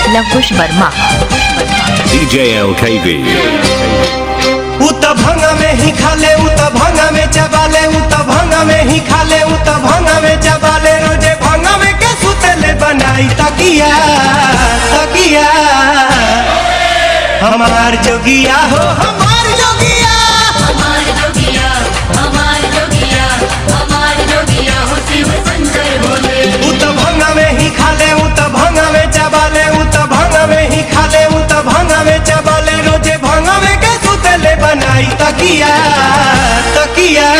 Lavkush Verma DJ LKV. उ त भंगा में ही खाले उ त भंगा में चबाले उ त भंगा में ही खाले उ त भंगा में चबाले रोजे भंगा में के सुतले बनाई तकिया तकिया हमार जोगिया हो हमार जोगिया हमार जोगिया हमार जोगिया हमार जोगिया हो शिव शंकर भोले उ त भंगा में ही खाले उ त भंगा में चबाले उ त भंगा में ही खाले उ त भंगा में चबाले रोजे भंगा में के सुतले बनाई तकिया तकिया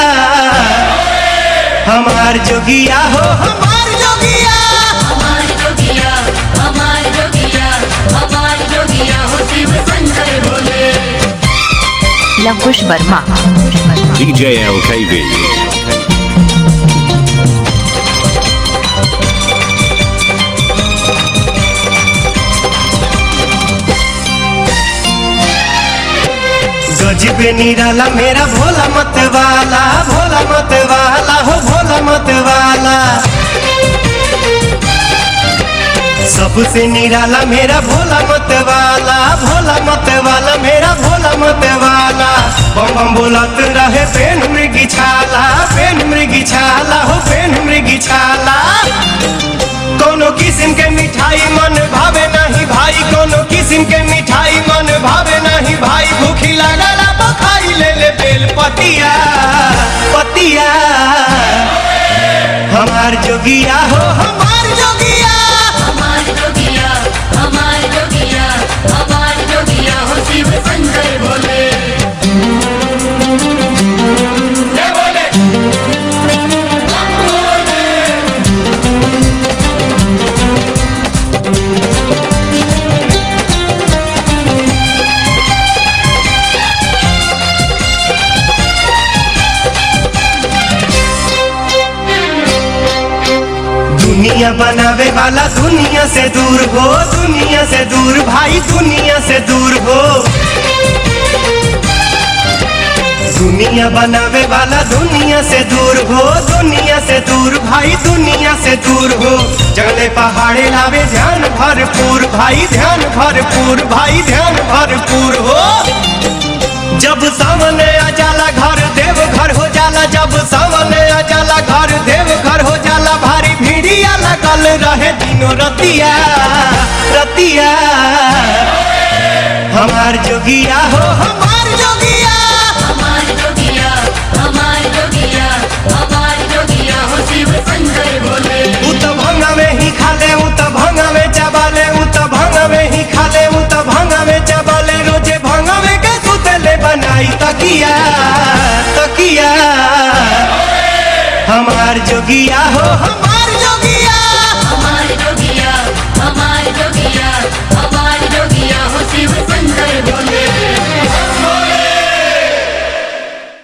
हमार जोगिया हो हमार जोगिया हमार जोगिया हमार जोगिया हमार जोगिया हो शिव शंकर भोले लवकुश वर्मा DJ LKV. गजबे निराला मेरा भोला मत वाला भोला मत वाला हो भोला मत वाला सबसे निराला मेरा भोला मत वाला भोला मत वाला मेरा भोला मत वाला बम बम बोलत रहे पेन मृगी छाला पेन मृगी छाला हो पेन मृगी छाला कोनो किस्म के मिठाई मन भावे नहीं भाई कोनो किस्म के मिठाई मन भावे नहीं भाई भूखी लागला बखाई ले ले बेल पतिया पतिया हमार जोगिया हो हमार जोगिया हमार जोगिया हमार जोगिया हमार जोगिया हो शिव शंकर भोले दुनिया बनावे वाला दुनिया से दूर हो दुनिया से दूर भाई दुनिया से दूर हो दुनिया बनावे वाला दुनिया से दूर हो दुनिया से दूर भाई दुनिया से दूर हो जंगले पहाड़े लावे ध्यान भरपूर भाई ध्यान भरपूर भाई ध्यान भरपूर हो जब सामने आ जाला घर देव घर हो जाला जब सामने आ जाला घर देव घर हो जाला भारी भीड़िया लगल रहे दिनों रतिया रतिया हमार जोगिया हो हमार जोगिया हमार जोगिया हमार जोगिया हमार जोगिया हो शिव शंकर भोले उ त भंगा में ही खाले उ त भंगा में चबाले उ त भंगा में ही खाले उ त भंगा में चबाले रोजे भंगा में के सुतले बनाई तकिया तकिया हमार जोगिया हो हमार